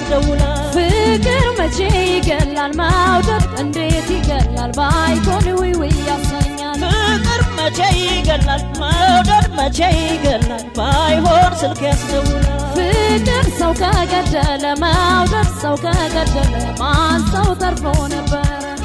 ያስደውላል ፍቅር መቼ ይገላል መውደድ እንዴት ይገላል ባይሆን ውይ ውይ ያሰኛል ፍቅር መቼ ይገላል መውደድ መቼ ይገላል ባይሆን ስልክ ያስደውላል ፍቅር ሰው ከገደለ መውደድ ሰው ከገደለ ማን ሰው ተርፎ ነበረ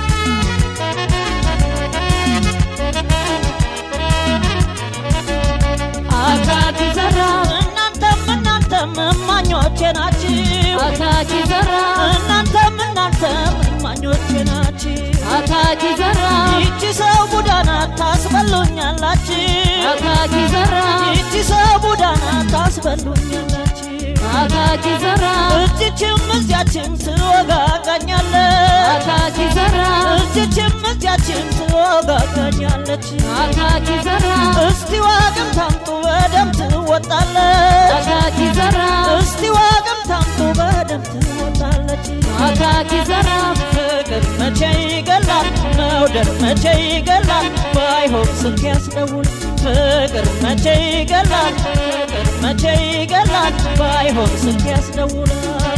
አካኪ ዘራ እናንተም እናንተም እማኞቼ ናችሁ አካኪ ዘራ እናንተም እናንተም እማኞቼ ናችሁ አካኪ ዘራ ይቺ ሰው ቡዳና ታስበሉኛላችሁ አካኪ ዘራ ይቺ ሰው ቡዳና ታስበሉኛላችሁ አካኪ ዘራ እጅችም እዚያችም ትወጋጋኛለች አካኪ ዘራ እጅችም እዚያችም ትወጋጋኛለች አካኪ ዘራ እስቲ ዋግም ታምጡ በደም ትወጣለች አካኪ ዘራ እስቲ ዋግም ታምጡ በደም ትወጣለች አካኪ ዘራ ፍቅር መቼ ይገላል መውደድ መቼ ይገላል ባይሆን ስልክ ያስደውል ፍቅር መቼ ይገላል ፍቅር መቼ ይገላል ባይሆን ስልክ ያስደውላል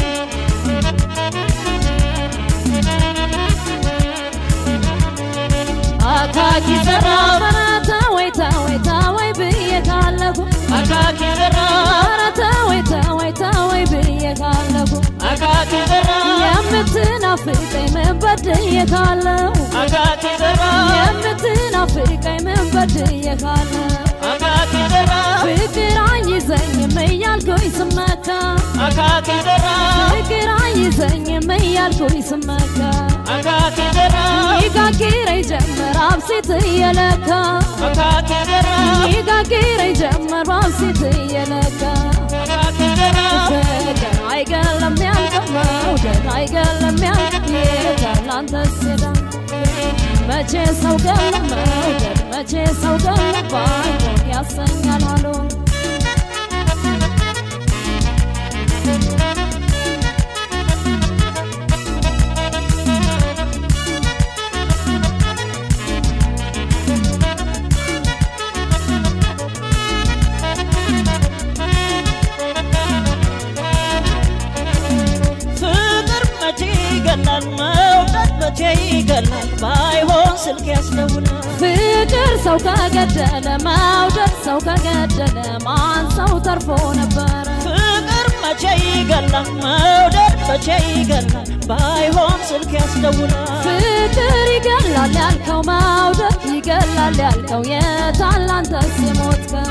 አካኪ ዘራ በረተ ወይ ተወይ ተወይ ብዬ ካለኩ አካኪ ዘራ ኧረ ተወይ ተወይ ተወይ ብዬ ካለኩ አካኪ ዘራ የምትናፍቀኝ ምን በድዬ ካለው አካኪ ዘራ የምትናፍቀኝ ምን በድዬ ካለው አካኪ ዘራ ፍቅር አይዘኝም እያልኩኝ ስመካ አካኪ ዘራ ፍቅር አይዘኝም እያልኩኝ ስመካ አካኪ ዘራ ይጋግረኝ ጀመር አብሲት እየለካ አካኪ ዘራ ይጋግረኝ ጀመር አብሲት እየለካ አካኪ ዘራ ፍቅር አይገለም ያልቀው መውደድ አይገለም ያልቅ የታላንተ ሴዳ መቼ ሰው ገለ መውደድ መቼ ሰው ገለ ባይሆን ያሰኛል አሉ ፍቅር መቼ ይገላል መውደድ መቼ ይገላል ባይሆን ስልክ ያስደውላል ፍቅር ሰው ከገደለ መውደድ ሰው ከገደለ ማን ሰው ተርፎ ነበረ ፍቅር መቼ ይገላል መውደድ መቼ ይገላል ባይሆን ስልክ ያስደውላል ፍቅር ይገላል ያልከው መውደድ ይገላል ያልከው የታላንተስ የሞትከው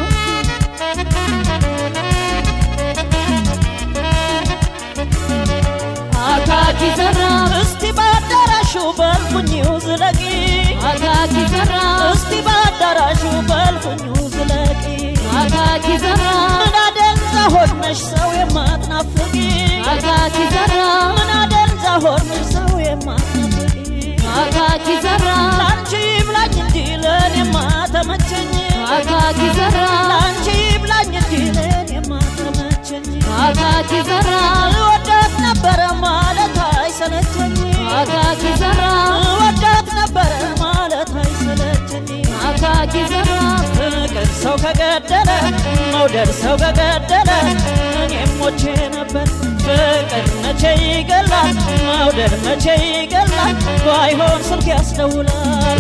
አካኪ ዘራ እስቲ በአዳራሹ በልኩኝው ዝለቂ አካኪ ዘራ እስቲ በአዳራሹ በልኩኙ ዝለቂ አካኪ ዘራ ምን አደንዛ ሆነሽ ሰው የማትናፍቂ አካኪ ዘራ ምን አደንዛ ሆነሽ ሰው የማትናፍቂ አካኪ ዘራ ላንቺ ይብላኝ እንጂ ለእኔማ ተመቸኝ አካኪ ዘራ ላንቺ ይብላኝ እንጂ ለእኔማ ተመቸኝ አካኪ ዘራ እወዳት ነበረ ማለት አይሰለቸኝ አካኪ ዘራ እወዳት ነበረ ማለት አይሰለቸኝ አካኪ ዘራ ፍቅር ሰው ከገደለ መውደድ ሰው ከገደለ እኔም ሞቼ ነበር ፍቅር መቼ ይገላል መውደድ መቼ ይገላል ባይሆን ስልክ ያስደውላል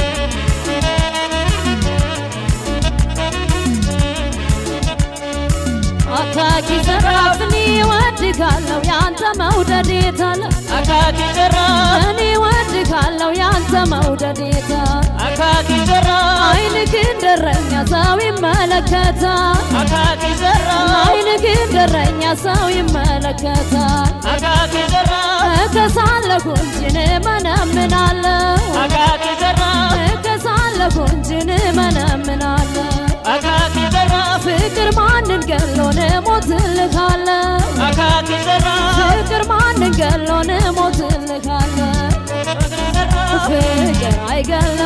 አካኪ ዘራ እኔ እወድሃለሁ ያንተ መውደድ የታለ አካኪ ዘራ እኔ እወድሃለሁ ያንተ መውደድ የታለ አካኪ ዘራ አይንክ እንደረኛ ሰው ይመለከታል አካኪ ዘራ አይንክ እንደረኛ ሰው ይመለከታል አካኪ ዘራ እከሳለሁ እንጂን እመነምናለሁ አካኪ ዘራ እከሳለሁ እንጂን እመነምናለሁ አካኪ ዘራ ፍቅር ማንን ገሎን ሞትልካለሁ አካኪ ዘራ ፍቅር ማንን ገሎን ሞትልካለሁ ፍቅር አይገለም